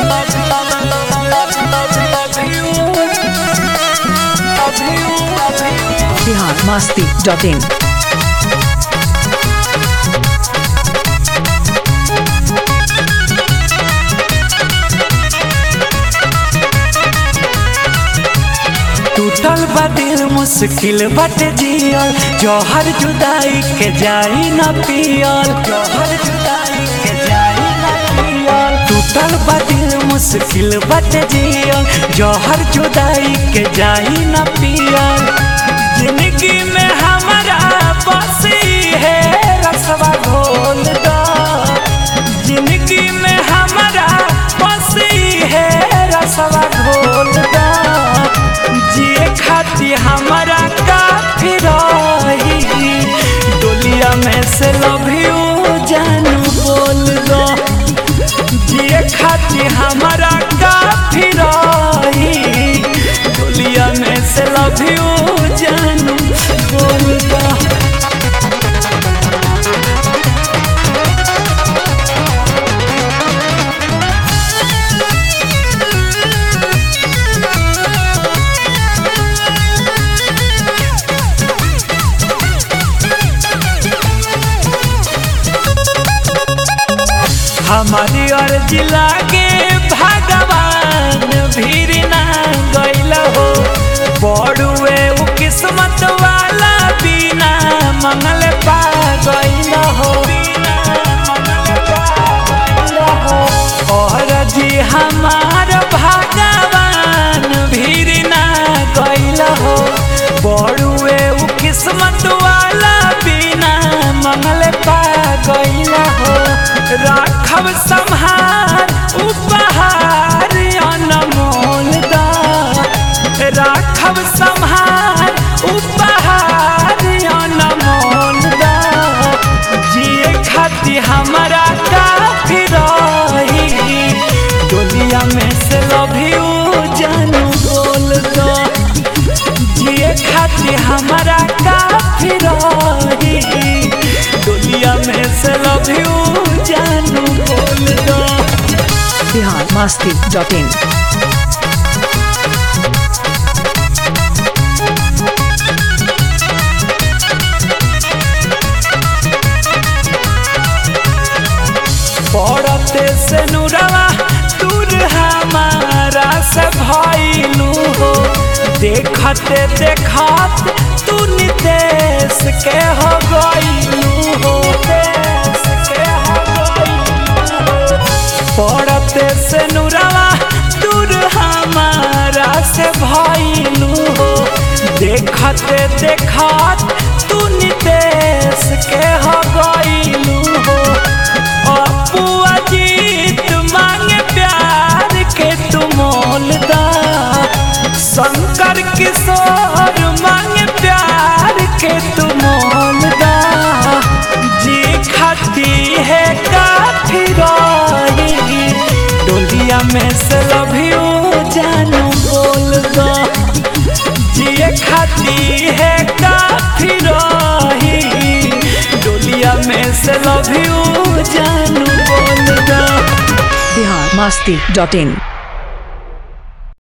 Bihar Masti dot in टूटल बा दिल मुश्किल बाटे जियल जौहर जुदाई के जाई न पियल जौहर जुदाई के जाई न पियल टूटल बा दिल मुश्किल बाटे जियल जौहर जुदाई के जाई न पियल जिंदगी में हमारा बसी है रसवा घोल दो जिंदगी में हमारा बसी है रसवा घोल दो जिए खाती हमारा काफी रही डोलिया में से लव यू जानू बोल दो जिए खाती हमारा काफी रही डोलिया में से लव यू जानू बोल दो हमारी अर्जी लागे भगवान भीर ना गइल हो बड़ुए उ किस्मत वाला बिना मंगल पा गइल हो और जी हमार भगवान भीर ना गइल हो बड़ुए उ किस्मत वाला बिना मंगल पा गइल हो राखब संहार उपहार अनमोल दा राखब संहार उपहार अनमोल दा जिए खाती हमारा काफी रही डोलिया में से लव यू जानू बोल दो जिए खाती हमारा काफी रही डोलिया में से लव यू जानू बोल दो बिहार मस्ती डॉट इन पड़ते से नुरवा दूर हमारा से भइलू हो देखते देखत तू नितेश के हो गइलू हो देश के हो गइलू हो। पड़ते से नुरवा दूर हमारा से भइलू हो देखते देखत तू नितेश के हो गइलू हो अपुआ जीत मांगे प्यार के तू मोल दा शंकर किशोर मांगे प्यार के तू मोल दा जी खाती है काफी रही डोलिया में से लव यू जानू बोल दो जिए खाती है काफी रही डोलिया में से लव यू जानू बोल दो बिहार मस्ती डॉट इन